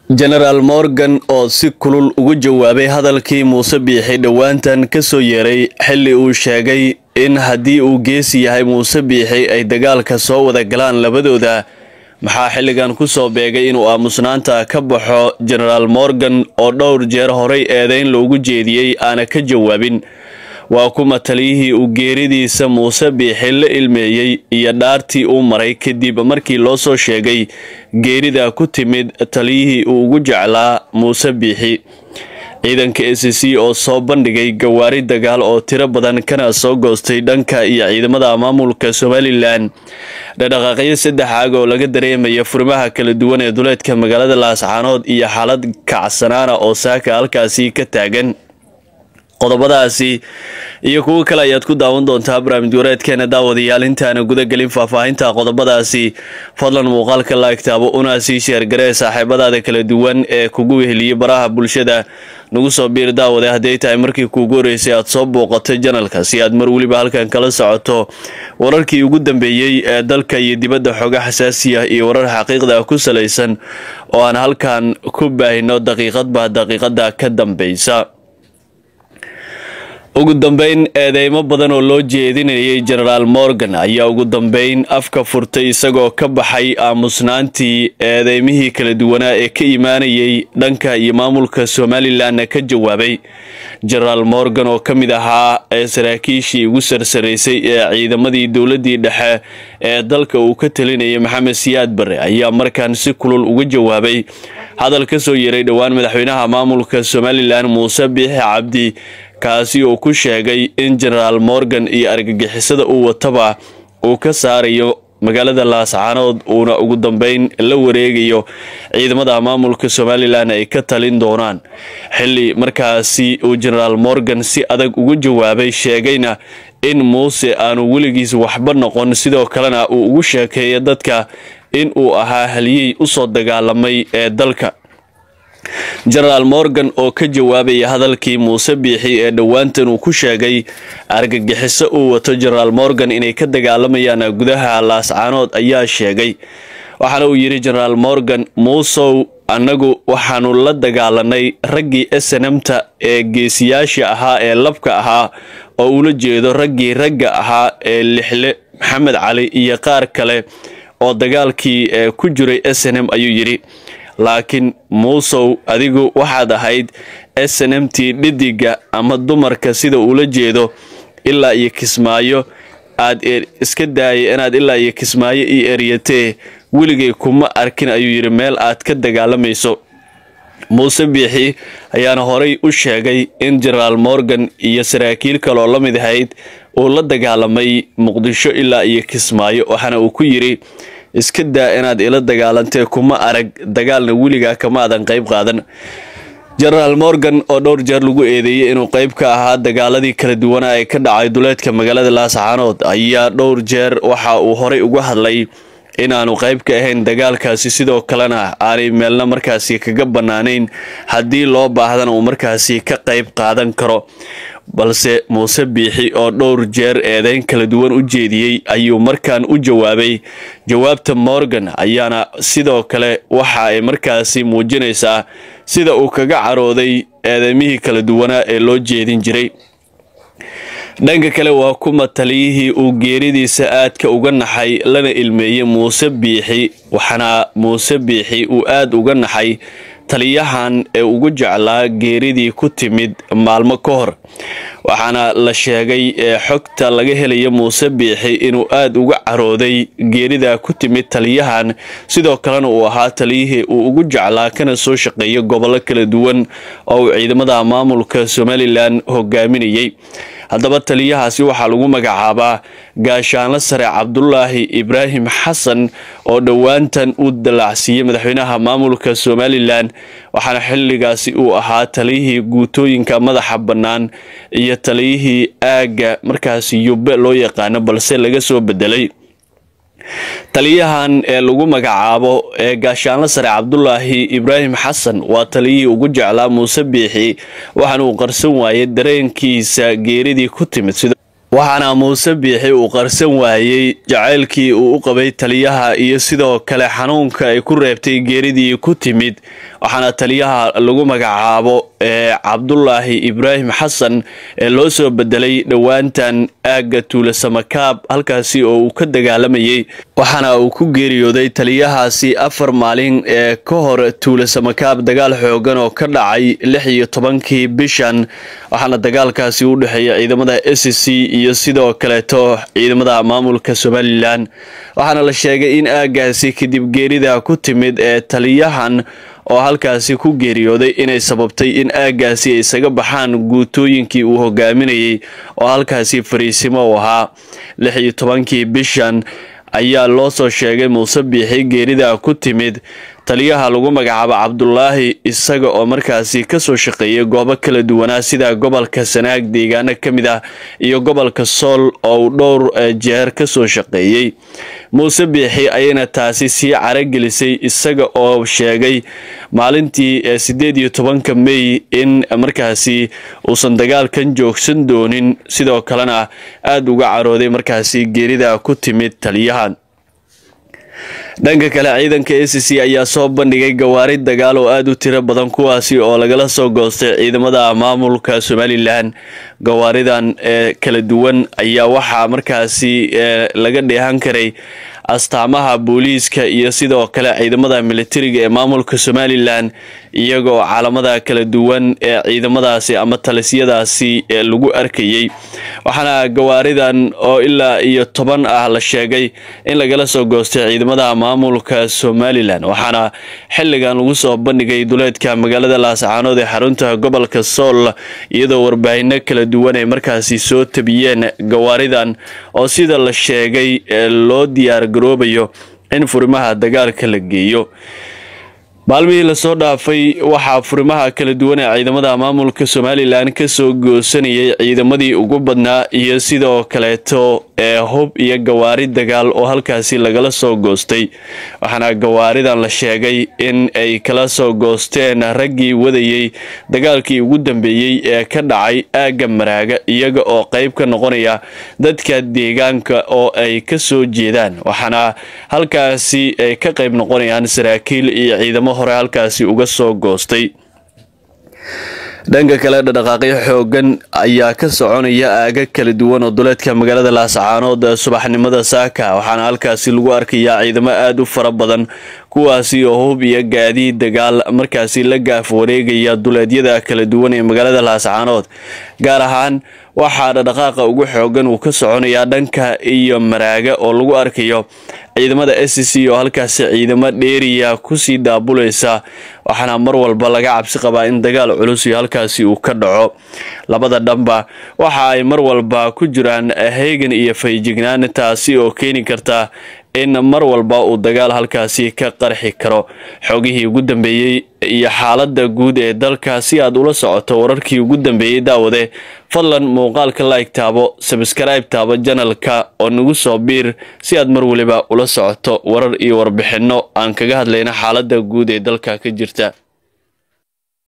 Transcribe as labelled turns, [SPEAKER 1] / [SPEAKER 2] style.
[SPEAKER 1] jenaraal morgan oo si kulul ugu jawaabay hadalkii muuse biixi dhowaantan ka soo yeeray xilli uu sheegay in haddii uu geesi yahay muuse biixi ay dagaalka soo wada galaan labadooda maxaa xilligan ku soo beegay inuu aamusnaanta ka baxo jenaraal morgan oo dhowr jeer horay eedeyn loogu jeediyey aana ka jawaabin waa kuma taliyihii uu geeridiisa muuse biixi la ilmeeyey iyo dhaartii uu maray kadib markii loo soo sheegay geerida ku timid taliyihii uu ugu jeclaa muuse biixi ciidanka a c c oo soo bandhigay gawaari dagaal oo tiro badan kana soo goostay dhanka iyo ciidamada maamulka somalilan dhadhaqaaqyo saddex aag oo laga dareemaya furimaha kala duwan ee duleedka magaalada laascaanood iyo xaalad kacsanaana oo saaka halkaasi ka taagan qodobadaasi iyo kuwo kale ayaad ku daawan doontaa barnaamij wareedkeena daawadayaal intaana gudagelin faahfaahinta qodobadaasi fadlan muuqaalka laagtaabo una sii sheergaree saaxiibadaada kala duwan ee kugu weheliyey baraha bulshada nagu soo biir daawade hadday tahay markii kuugu horeysay aad soo booqatay janalka si aad mar weliba halkan kala socoto wararkii ugu dambeeyey ee dalka iyo dibadda xooga xasaasiya iyo warar xaqiiqda ku salaysan oo aan halkan ku baahino daqiiqadba daqiiqada ka dambeysa ugu dambeyn eedeymo badan oo loo jeedinayay jenaraal morgan ayaa ugu dambeyn afka furtay isagoo ka baxay aamusnaantii eedeymihii kala duwanaa ee ka imaanayay dhanka iyo maamulka somalilanna ka jawaabay jenaraal morgan oo ka mid ahaa ee saraakiishii ugu sarsaraysay ee ciidamadii dowladii dhexe ee dalka uu ka talinayay maxamed siyaad bare ayaa markaan si kulul uga jawaabay hadal ka soo yeeray dhowaan madaxweynaha maamulka somalilan muuse biixi cabdi kaasi oo ku sheegay in jenaraal morgan iyo argagixisada uu wataba uu ka saarayo magaalada laascaanood uuna ugu dambeyn la wareegayo ciidamada maamulka somalilan ay ka talin doonaan xilli markaasi uu jenaraal morgan si adag ugu jawaabay sheegayna in muuse aanu weligiis waxba noqon sidoo kalena uu ugu sheekeeya dadka in uu ahaa haliyey usoo dagaalamay ee dalka jenaraal morgan oo ka jawaabaya hadalkii muuse biixi ee dhowaantan uu ku sheegay argagixiso uu wato jenaraal morgan inay ka dagaalamayaan gudaha laascaanood ayaa sheegay waxaana uu yidhi jenaraal morgan muusow annagu waxaanu la dagaalanay raggii snmta ee geesiyaasha ahaa ee labka ahaa oo ula jeedo raggii ragga ahaa ee lixle maxamed cali iyo qaar kale oo dagaalkii ee ku jiray snm ayuu yidhi laakiin muusow adigu waxaad ahayd snmt dhidiga ama dumarka sida uula jeedo ilaa iyo kismaayo aad iska daayay inaad ilaa iyo kismaayo io eryatee weligay kuma arkin ayuu yidhi meel aad ka dagaalamayso muuse biixi ayaana horay u sheegay in jenaraal morgan iyo saraakiil kaleoo la mid ahayd uu la dagaalamay muqdisho ilaa iyo kismaayo waxaana uu ku yidhi iska daa inaad ila dagaalantee kuma arag dagaalna weligaa kama aadan qayb qaadan jenaraal morgan oo dhowr jeer lagu eedeeyey inuu qayb ka ahaa dagaaladii kala duwanaa ee ka dhacay duleedka magaalada laascaanood ayaa dhowr jeer waxa uu horay uga hadlay inaanu qayb ka ahayn dagaalkaasi sidoo kalena aanay meelna markaasi kaga bannaanayn haddii loo baahdana uu markaasi ka qayb qaadan karo balse muuse biixi oo dhowr jeer eedeyn kala duwan u jeediyey ayuu markaan u jawaabay jawaabta morgan ayaana sidoo kale waxa ay markaasi muujinaysaa sida uu kaga carooday eedeymihii kala duwanaa ee loo jeedin jiray dhanka kale waa kuma taliyihii uu geeridiisa aadka uga naxay lana ilmeeyey muuse biixi waxaana muuse biixi uu aada uga naxay taliyahan ee ugu jeclaa geeridii ku timid maalmo ka hor waxaana la sheegay ee xogta laga helaya muuse biixi inuu aada uga carooday geerida ku timid taliyahan sidoo kalena uu ahaa taliyihii uu ugu jeclaa kana soo shaqeeya gobollo kala duwan oo uu ciidamada maamulka somalilan hogaaminayay haddaba taliyahaasi waxaa lagu magacaabaa gaashaanlo sare cabdulaahi ibraahim xasan oo dhowaantan uu dalaacsiiyey madaxweynaha maamulka somalilan waxaana xilligaasi uu ahaa taliyihii guutooyinka madaxa bannaan iyo taliyihii aagga markaasi yubbe loo yaqaano balse laga soo bedelay taliyahan ee lagu magacaabo ee gaashaanlo sare cabdulaahi ibraahim xasan waa taliyihii ugu jeclaa muuse biixi waxaana uu qarsan waayey dareenkiisa geeridii ku timid waxaana muuse biixi uu qarsan waayey jacaylkii uu u qabay taliyaha iyo sidoo kale xanuunka ay ku reebtay geeridii ku timid waxaana taliyaha lagu magacaabo ee cabdulaahi ibraahim xasan ee loo soo bedelay dhowaantan aagga tuula samakaab halkaasi oo uu ka dagaalamayay waxaana uu ku geeriyooday taliyahaasi afar maalin ee ka hor tuula samakaab dagaal xoogan oo ka dhacay lix iyo tobankii bishan waxaana dagaalkaasi u dhexeeya ciidamada s c iyo sidoo kaleeto ciidamada maamulka somalilan waxaana la sheegay in aaggaasi kadib geerida ku timid ee taliyahan oo halkaasi ku geeriyooday inay sababtay in aaggaasi ay isaga baxaan guutooyinkii uu hogaaminayay oo halkaasi fariisimo u ahaa lix iyo tobankii bishan ayaa loo soo sheegay muuse biixi geerida ku timid taliyaha lagu magacaabo cabdulaahi isaga oo markaasi kasoo shaqeeyay goobo kala duwanaa sida gobolka sanaag deegaano ka mid ah iyo gobolka sool oo uu dhowr jeer kasoo shaqeeyey muuse biixi ayayna taasi sii caragelisay isaga oo sheegay maalintii sideed iyo tobanka mey in markaasi uusan dagaalkan joogsan doonin sidoo kalena aada uga carooday markaasi geerida ku timid taliyahan dhanka kale ciidanka a c c ayaa soo bandhigay gawaari dagaal oo aada u tiro badan kuwaasi oo lagala soo goostay ciidamada maamulka somalilan gawaaridan ee kala duwan ayaa waxaa markaasi laga dheehan karay astaamaha booliiska iyo sidoo kale ciidamada militariga ee maamulka somalilan iyagoo caalamada kala duwan ee ciidamadaasi ama talisyadaasi ee lagu arkayay waxaana gawaaridan oo ilaa iyo toban ah la sheegay in lagala soo goostay ciidamada maamulka somalilan waxaana xilligan lagu soo bandhigay duleedka magaalada laascaanood ee xarunta gobolka sool iyadoo warbaahinno kala duwan ay markaasi soo tabiyeen gawaaridan oo sida la sheegay loo diyaar garoobayo in furimaha dagaalka la geeyo maalmihii lasoo dhaafay waxaa furimaha kala duwan ee ciidamada maamulka somalilan kasoo goosanayay ciidamadii ugu badnaa iyo sidoo kaleeto ee hub iyo gawaari dagaal oo halkaasi lagala soo goostay waxaana gawaaridan la sheegay in ay kala soo goosteen raggii wadayay dagaalkii ugu dambeeyey ee ka dhacay aagga maraaga iyaga oo qeyb ka noqonaya dadka deegaanka oo ay kasoo jeedaan waxaana halkaasi ay ka qeyb noqonayaan saraakiil iyo ciidamo hore halkaasi uga soo goostay dhanka kale dhaqdhaqaaqyo xoogan ayaa ka soconaya aaga kala duwan oo duleedka magaalada laascaanood subaxnimada saaka waxaana halkaasi lagu arkayaa ciidamo aada u fara badan kuwaasi oo hub iyo gaadiid dagaal markaasi la gaaf wareegaya duleedyada kala duwan ee magaalada laascaanood gaar ahaan waxaa dhaqdhaqaaqa ugu xoogan uu ka soconayaa dhanka iyo maraaga oo lagu arkayo ciidamada s c oo halkaasi ciidamo dheeriya kusii daabulaysa waxaana mar walba laga cabsi qabaa in dagaal culus iyo halkaasi uu ka dhaco labada dhanba waxa ay mar walba ku jiraan heegan iyo fayjignaan taasi oo keeni karta in mar walba uu dagaal halkaasi ka qarxi karo xogihii ugu dambeeyey iyo xaalada guud ee dalka si aad ula socoto wararkii ugu dambeeyey daawade fadlan muuqaalka like taabo sabskribe taabo janalka oo nagu soo biir si aad mar waliba ula socoto warar iyo warbixinno aan kaga hadlayna xaalada guud ee dalka ka jirta